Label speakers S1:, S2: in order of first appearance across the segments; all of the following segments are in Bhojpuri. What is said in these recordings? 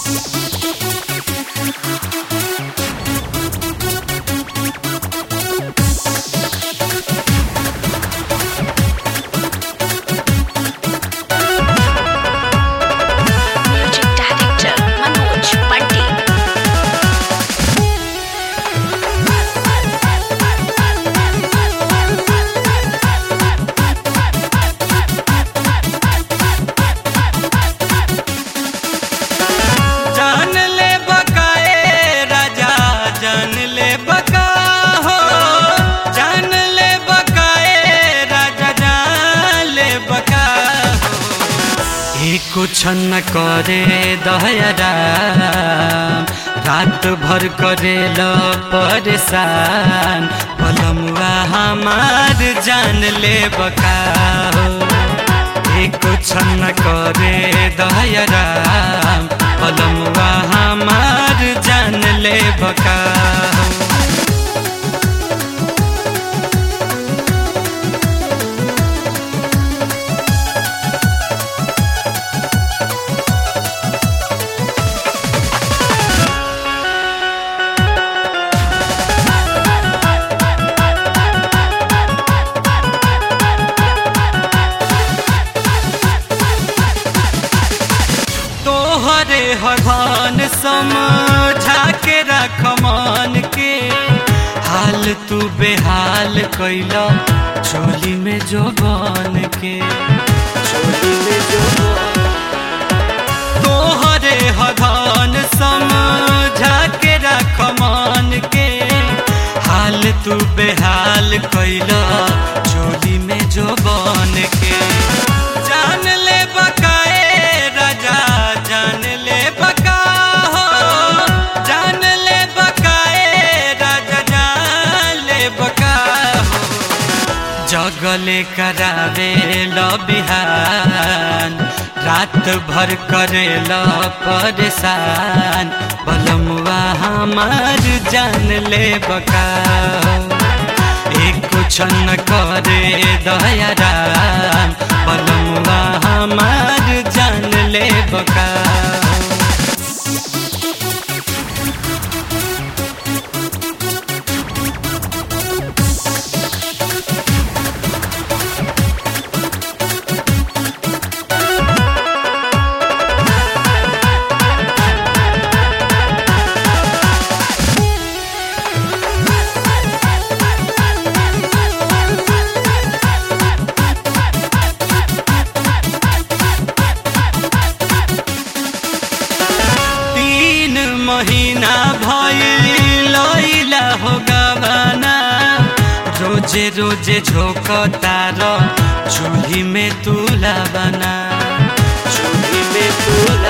S1: Music director Manoj Pandit.
S2: जान ले बकाए राजा जान ले बका हो जान ले बकाए राजा जान ले बका हो एक छन करे दहरा रात भर करे ल परेशान पलमुआ हमार जान ले बका हो एक छन करे दहरा पलमुआ हमार जान ले बका तोहरे हरभान समझा के रख मान के हाल तू बेहाल कैला चोली में जो बन के चोली में जो तोहरे हरभान समझा के रख मान के हाल तू बेहाल कैला चोली में जो बन के जान ले बकाए राजा जान ले बका हो जान ले बकाए राजा जान ले बका हो जगले करावे ल बिहान रात भर करे ल परेशान बलमुआ हमार जान ले बका एक छन करे दयाराम बलमुआ हमार जान ले बका तीन महीना भइल लैला हो गवाना रोजे रोजे झोंकतार चूल्ही में तुला बना चूल्ही में तुला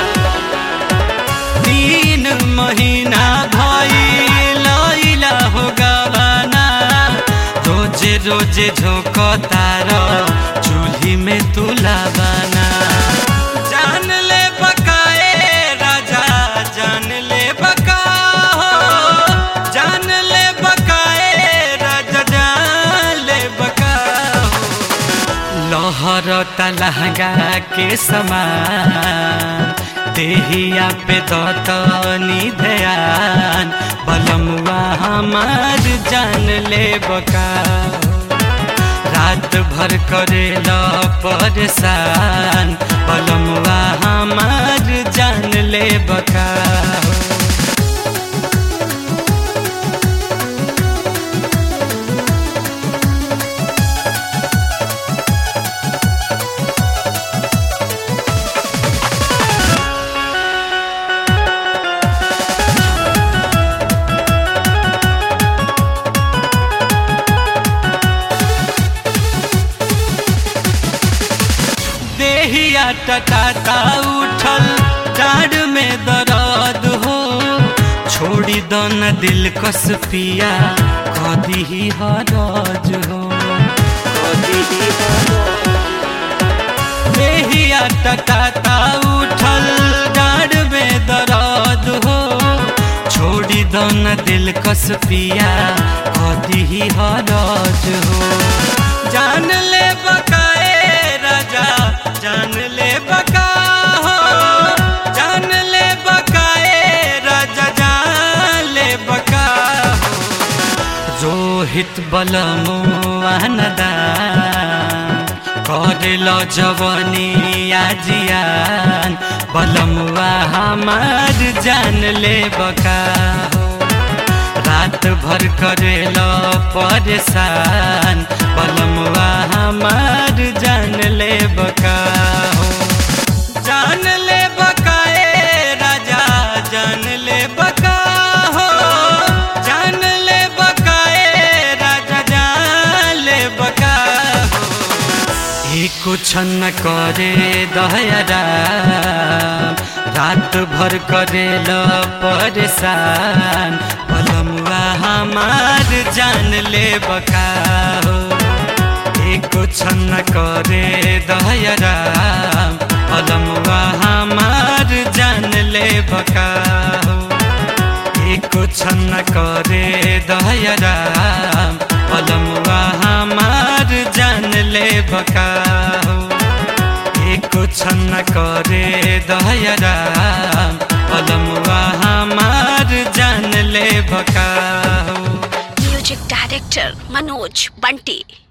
S2: तीन महीना भइल लैला हो गवाना रोजे रोजे झोंकतार चूल्ही में तुला बना जान ले बकाए राजा जान ले बका हो जान ले बकाए राजा जान ले बका हो लहर तलहगा के समान देहिया पे दतनी ध्यान बलमुआ हमार जान ले बका रात भर करे ल परेशान बलमुआ हमार जान ले बका देहिया टटाता उठल डाढ़ में दर्द हो छोड़ी दन दिल कस पिया कदी ही हरज हो कदी ही देहिया टटाता उठल डाढ़ में दर्द हो छोड़ी दन दिल कस पिया कदी ही हरज हो जान ले बकाए राजा जान ले बका हो जान ले बका रोहित बलमुआन दान करेल जवनी आजियान बलमुआ हमार जान ले बका हो रात भर करेल परेशान बलमुआ हमार जान ले बका हो जान ले बका ए राजा जान ले बका हो जान ले बका ए राजा जान ले बका हो ई कुछ न करे दहरा रात भर करेल परेशान बलमुआ हमार जान ले बका हो ई कुछ न करे दहरा बलमुआ हमार जान ले बका हो ई कुछ न करे दहरा बलमुआ हमार जान ले बका हो ई कुछ न करे दहरा बलमुआ हमार जान ले बका हो
S1: Music director Manoj Bunty.